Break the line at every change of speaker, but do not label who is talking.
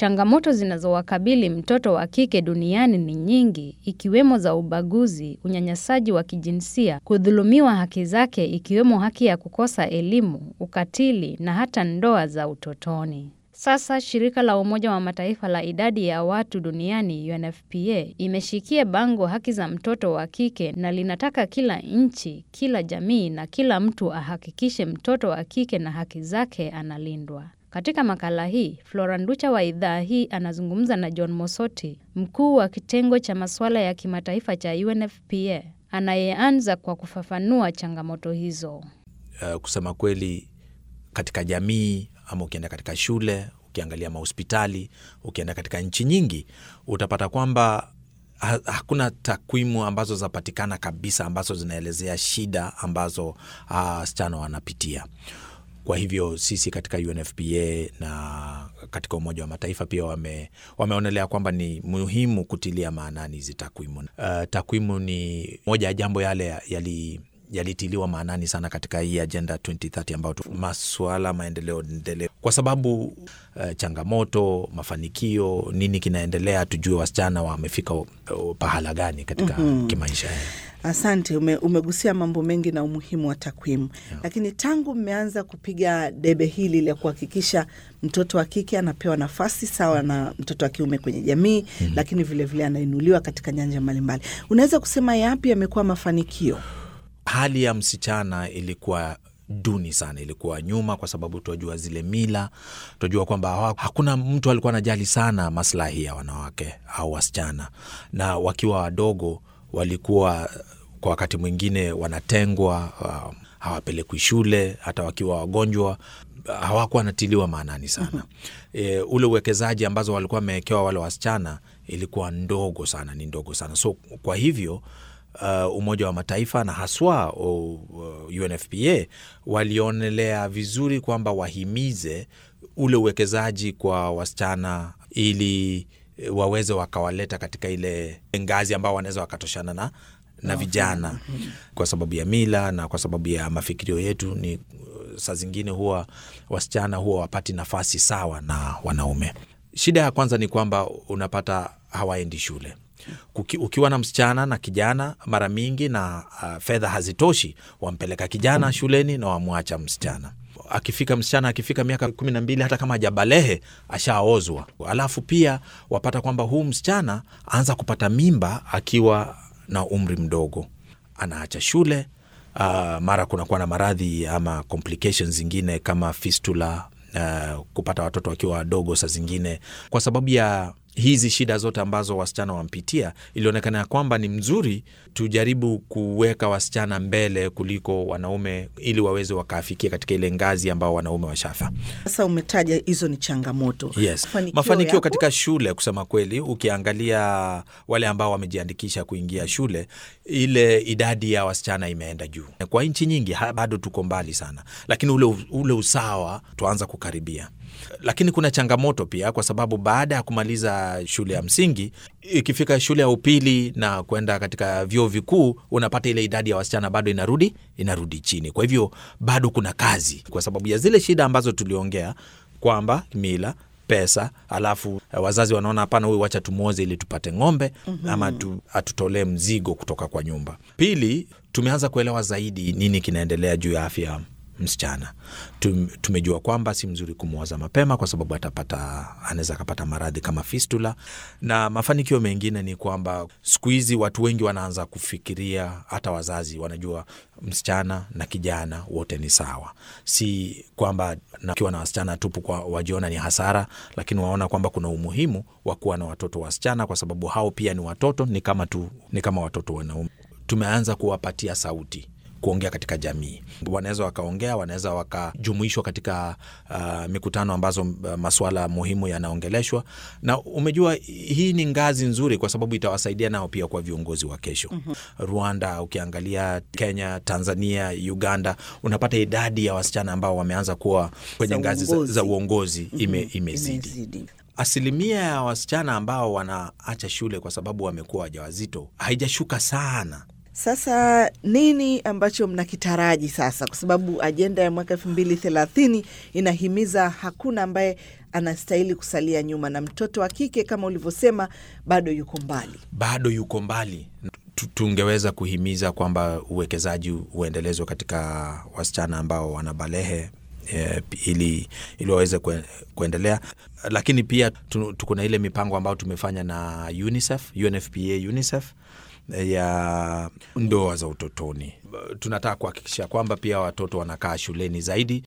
Changamoto zinazowakabili mtoto wa kike duniani ni nyingi, ikiwemo za ubaguzi, unyanyasaji wa kijinsia, kudhulumiwa haki zake ikiwemo haki ya kukosa elimu, ukatili na hata ndoa za utotoni. Sasa shirika la Umoja wa Mataifa la idadi ya watu duniani UNFPA imeshikia bango haki za mtoto wa kike na linataka kila nchi, kila jamii na kila mtu ahakikishe mtoto wa kike na haki zake analindwa. Katika makala hii, Flora Nducha wa idhaa hii anazungumza na John Mosoti, mkuu wa kitengo cha masuala ya kimataifa cha UNFPA, anayeanza kwa kufafanua changamoto hizo.
Uh, kusema kweli katika jamii ama ukienda katika shule, ukiangalia mahospitali, ukienda katika nchi nyingi, utapata kwamba ha hakuna takwimu ambazo zinapatikana kabisa ambazo zinaelezea shida ambazo wasichana uh, wanapitia. Kwa hivyo sisi katika UNFPA na katika Umoja wa Mataifa pia wame, wameonelea kwamba ni muhimu kutilia maanani hizi takwimu. Uh, takwimu ni moja ya jambo yale yali yalitiliwa maanani sana katika hii ajenda 2030 ambayo masuala maendeleo endelevu, kwa sababu uh, changamoto, mafanikio, nini kinaendelea, tujue wasichana wamefika uh, pahala gani katika mm -hmm. kimaisha.
Asante, ume, umegusia mambo mengi na umuhimu wa takwimu yeah. Lakini tangu mmeanza kupiga debe hili la kuhakikisha mtoto wa kike anapewa nafasi sawa na mtoto wa kiume kwenye jamii mm -hmm. lakini vilevile anainuliwa katika nyanja mbalimbali, unaweza kusema yapi yamekuwa mafanikio?
Hali ya msichana ilikuwa duni sana, ilikuwa nyuma, kwa sababu tunajua zile mila, tunajua kwamba hakuna mtu alikuwa anajali sana maslahi ya wanawake au wasichana, na wakiwa wadogo walikuwa kwa wakati mwingine wanatengwa, uh, hawapelekwi shule, hata wakiwa wagonjwa hawakuwa wanatiliwa maanani sana. mm -hmm. E, ule uwekezaji ambazo walikuwa wamewekewa wale wasichana ilikuwa ndogo sana, ni ndogo sana. So kwa hivyo Uh, Umoja wa Mataifa na haswa uh, UNFPA walionelea vizuri kwamba wahimize ule uwekezaji kwa wasichana ili waweze wakawaleta katika ile ngazi ambao wanaweza wakatoshana na, na vijana. Kwa sababu ya mila na kwa sababu ya mafikirio yetu, ni saa zingine huwa wasichana huwa wapati nafasi sawa na wanaume. Shida ya kwanza ni kwamba unapata hawaendi shule. Kuki, ukiwa na msichana na kijana mara mingi na uh, fedha hazitoshi, wampeleka kijana shuleni na wamwacha msichana. Akifika msichana akifika miaka kumi na mbili, hata kama hajabalehe ashaozwa. Alafu pia wapata kwamba huu msichana aanza kupata mimba akiwa na umri mdogo, anaacha shule. Uh, mara kunakuwa na maradhi ama complications zingine kama fistula, uh, kupata watoto wakiwa wadogo saa zingine kwa sababu ya hizi shida zote ambazo wasichana wampitia, ilionekana ya kwamba ni mzuri tujaribu kuweka wasichana mbele kuliko wanaume ili waweze wakaafikia katika ile ngazi ambao wanaume washafa.
Sasa umetaja hizo ni changamoto.
Yes.
Mafanikio
Mafanikio
yapo?
katika shule, kusema kweli, ukiangalia wale ambao wamejiandikisha kuingia shule, ile idadi ya wasichana imeenda juu. Kwa nchi nyingi ha, bado tuko mbali sana, lakini ule, ule usawa tuanza kukaribia lakini kuna changamoto pia, kwa sababu baada ya kumaliza shule ya msingi, ikifika shule ya upili na kwenda katika vyuo vikuu, unapata ile idadi ya wasichana bado inarudi inarudi chini. Kwa hivyo bado kuna kazi, kwa sababu ya zile shida ambazo tuliongea kwamba mila pesa alafu wazazi wanaona hapana, huyu wacha tumwoze ili tupate ng'ombe mm -hmm. ama tu, atutolee mzigo kutoka kwa nyumba. Pili, tumeanza kuelewa zaidi nini kinaendelea juu ya afya msichana. Tumejua kwamba si mzuri kumwoza mapema kwa sababu atapata, anaweza akapata maradhi kama fistula. Na mafanikio mengine ni kwamba siku hizi watu wengi wanaanza kufikiria, hata wazazi wanajua msichana na kijana wote ni sawa, si kwamba nakiwa na wasichana tupu kwa wajiona ni hasara, lakini waona kwamba kuna umuhimu wa kuwa na watoto wasichana kwa sababu hao pia ni watoto, ni kama tu, ni kama watoto wanaume. Tumeanza kuwapatia sauti kuongea katika jamii, wanaweza wakaongea, wanaweza wakajumuishwa katika uh, mikutano ambazo uh, masuala muhimu yanaongeleshwa. Na umejua hii ni ngazi nzuri, kwa sababu itawasaidia nao pia kwa viongozi wa kesho. mm -hmm. Rwanda, ukiangalia Kenya, Tanzania, Uganda, unapata idadi ya wasichana ambao wameanza kuwa kwenye
Za
ngazi za,
uongozi.
za uongozi ime,
Mhm.
imezidi.
Imezidi.
Asilimia ya wasichana ambao wanaacha shule kwa sababu wamekuwa wajawazito haijashuka sana.
Sasa nini ambacho mnakitaraji sasa, kwa sababu ajenda ya mwaka elfu mbili thelathini inahimiza hakuna ambaye anastahili kusalia nyuma, na mtoto wa kike kama ulivyosema bado yuko mbali.
bado yuko mbali. Tu- Tungeweza kuhimiza kwamba uwekezaji uendelezwe katika wasichana ambao wana balehe eh, ili, ili waweze kue, kuendelea, lakini pia tu- tuko na ile mipango ambayo tumefanya na UNICEF, UNFPA, UNICEF eh, ya ndoa za utotoni. Tunataka kuhakikisha kwamba pia watoto wanakaa shuleni zaidi